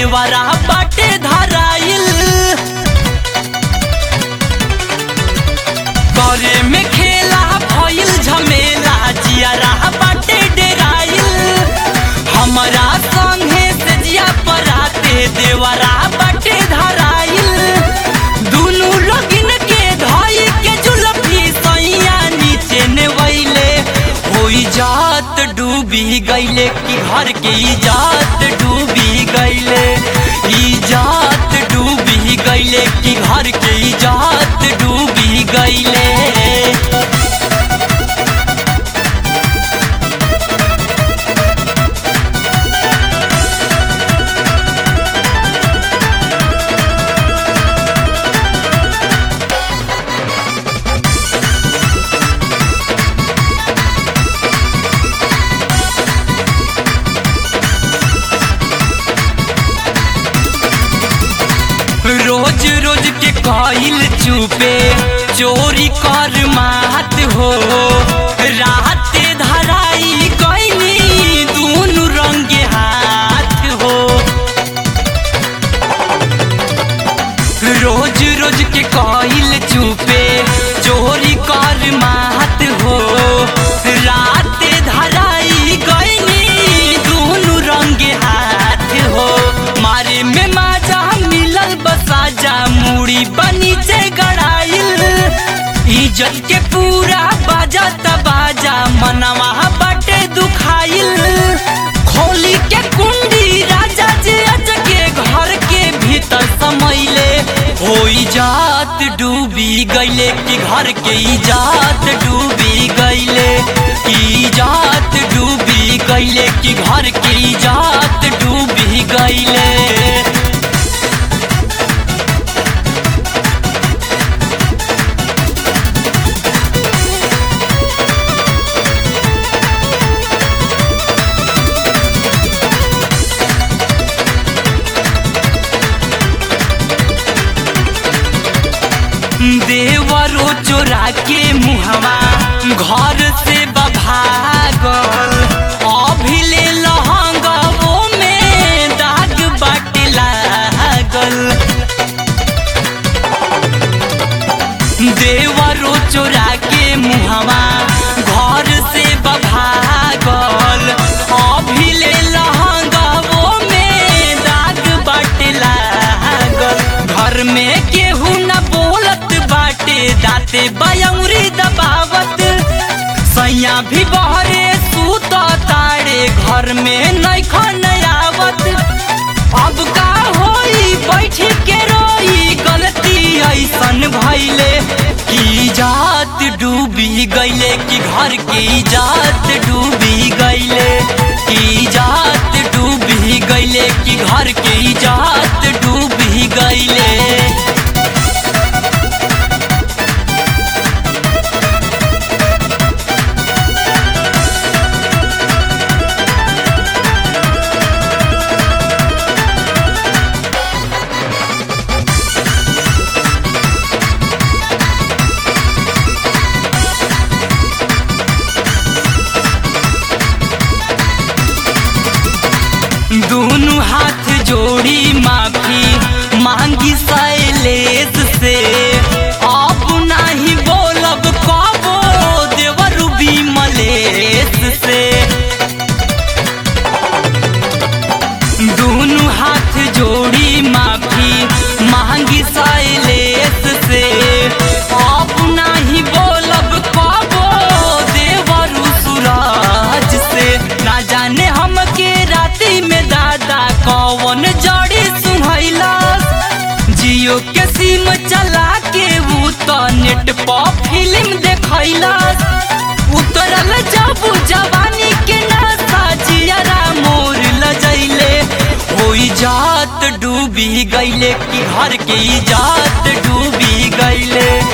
देवरा बाटे धराइल करे में खेला भइल झमेला जियारा बाटे डेराइल हमरा संगे से जिया पराते देवरा बाटे धराइल दुनु लगिन के धई के जुलफी सैया नीचे नेवैले होई जात डूबी गईले कि घर के इजात डूबी गईले इजात डूबी गईले कि घर के इजात डूबी गईले रोज रोज के कइल चुपे चोरी कर मात हो रात धराई गईनी दूनु रंगे हाथ हो रोज रोज के कइल चुपे चोरी कर मात हो रात धराई गईनी दूनु रंगे हाथ हो मारे में माजा मिलल बसाजा मुड़ी बनी से गड़ाइल इज्जत के पूरा बाजा तबाजा मनवा बटे दुखाइल खोली के कुंडी राजा जे अचके घर के भीतर समैले होई जात डूबी गईले कि घर के इजात डूबी गईले इजात डूबी गईले कि घर के इजात डूबी गईले देवरो चोरा के मुहवा घर से बभागल अभिले लहंगवो में दाग बाटे लागल देवरो चोरा के मुहवा घर से बभागल अभिले लहंगवो में दाग बाटे लागल घर में केहू न बोलत बाटे दाते बयौरी दबावत सैया भी बहरे सूत ताड़े घर में नैखन आवत अब का होई बैठ के रोई गलती ऐसन भइले की जात डूबी गईले कि घर की जात डूबी गईले की जात डूबी गईले कि घर की जात डूबी गईले दोनों हाथ जोड़ी माफी मांगी शैलेश से अब नहीं बोलब कबो देवर भी मलेश से दोनों हाथ जोड़ी माफी मांगी शैलेश से अब नहीं बोलब कबो देवर सूरज से ना जाने हम के राती में दादा कौन जड़ी सुहैलस जियो के सिम चला के ऊ तो नेट पर फिल्म देखैलस उतरल जब जवानी के नशा जियरा मोर लजैले होई जात डूबी गईले कि घर के इजात डूबी गईले